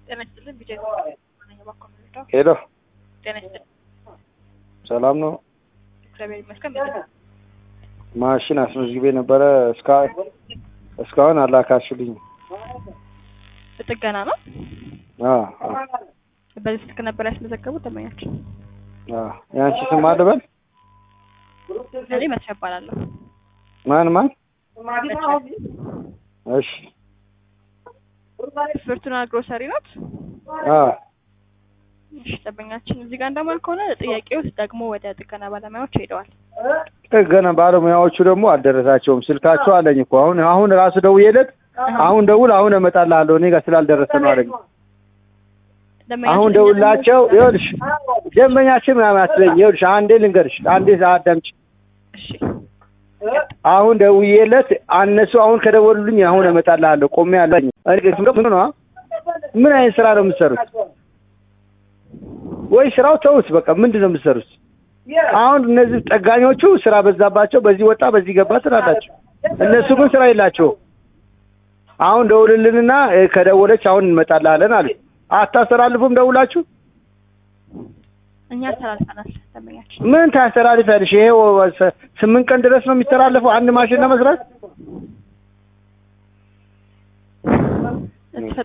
ጤና ይስጥልን ቢጀ ባኮምዳ ሄሎ ጤና ይስጥልን ሰላም ነው። እግዚአብሔር ይመስገን ምንድን ነው? ማሽን አስመዝግቤ ነበረ እስካሁን እስካሁን አላካችሁልኝ። ጥገና ነው አዎ አዎ በዚህ ስልክ ነበር ያስመዘገቡት ደንበኛችን አዎ። የአንቺ ስም ማን ልበል? እኔ መቼ እባላለሁ ማን ማን? እሺ ፍርቱና ግሮሰሪ ናት አዎ እሺ ደንበኛችን እዚህ ጋር እንደማል ከሆነ ጥያቄው ደግሞ ወደ ጥገና ባለሙያዎች ሄደዋል ጥገና ባለሙያዎቹ ደግሞ አልደረሳቸውም። ስልካቸው አለኝ እኮ አሁን አሁን ራሱ ደውዬለት አሁን ደውል አሁን እመጣልሃለሁ እኔ ጋር ስላልደረሰ ነው አለኝ። ደንበኛችን አሁን ደውላቸው ይኸውልሽ ደንበኛችን ምናምን አትበኝ። ይኸውልሽ አንዴ ልንገርሽ አንዴ አዳምጪ። እሺ አሁን ደውዬለት እነሱ አሁን ከደወሉልኝ አሁን እመጣልሃለሁ ቆሜ አለኝ። እኔ ምን ነው ምን አይነት ስራ ነው የምትሰሩት? ወይ ስራው ተውት በቃ ምንድን ነው የምትሰሩት? አሁን እነዚህ ጠጋኞቹ ስራ በዛባቸው፣ በዚህ ወጣ በዚህ ገባ ትላላቸው። እነሱ ግን ስራ የላቸውም። አሁን ደውልልንና እ፣ ከደወለች አሁን እንመጣልሃለን አሉ። አታስተላልፉም ደውላችሁ? እኛ አስተላልፈናል ደንበኛችን ምን ታስተላልፊያለሽ? ይሄ ወ- ስምንት ቀን ድረስ ነው የሚተላለፈው አንድ ማሽን ለመስራት።